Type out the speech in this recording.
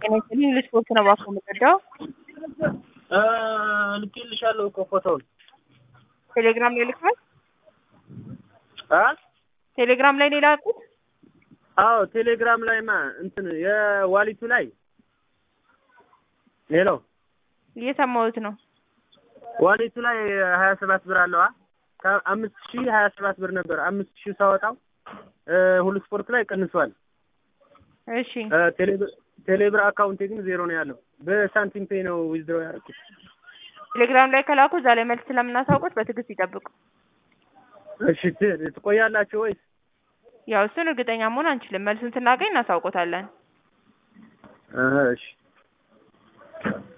ጤና ይስጥልኝ ለስፖርት ነው እባክዎ የምትረዳው? ልኬልሻለሁ እኮ ፎቶውን ቴሌግራም ላይ ልከዋል? አ ቴሌግራም ላይ ነው የላኩት? አዎ ቴሌግራም ላይማ እንትን የዋሊቱ ላይ ሄሎ እየሰማሁት ነው። ዋሊቱ ላይ ሀያ ሰባት ብር አለዋ ከአምስት ሺህ ሀያ ሰባት ብር ነበር አምስት ሺህ ሳወጣው ሁሉ ስፖርት ላይ ቀንሷል። እሺ ቴሌብር አካውንቴ ግን ዜሮ ነው ያለው። በሳንቲም ፔ ነው ዊዝድሮ ያደረኩት። ቴሌግራም ላይ ከላኩ እዛ ላይ መልስ ስለምናሳውቁት በትዕግስት ይጠብቁ። እሺ ት- ትቆያላችሁ ወይስ? ያው እሱን እርግጠኛ መሆን አንችልም። መልሱን ስናገኝ እናሳውቆታለን። እህ እሺ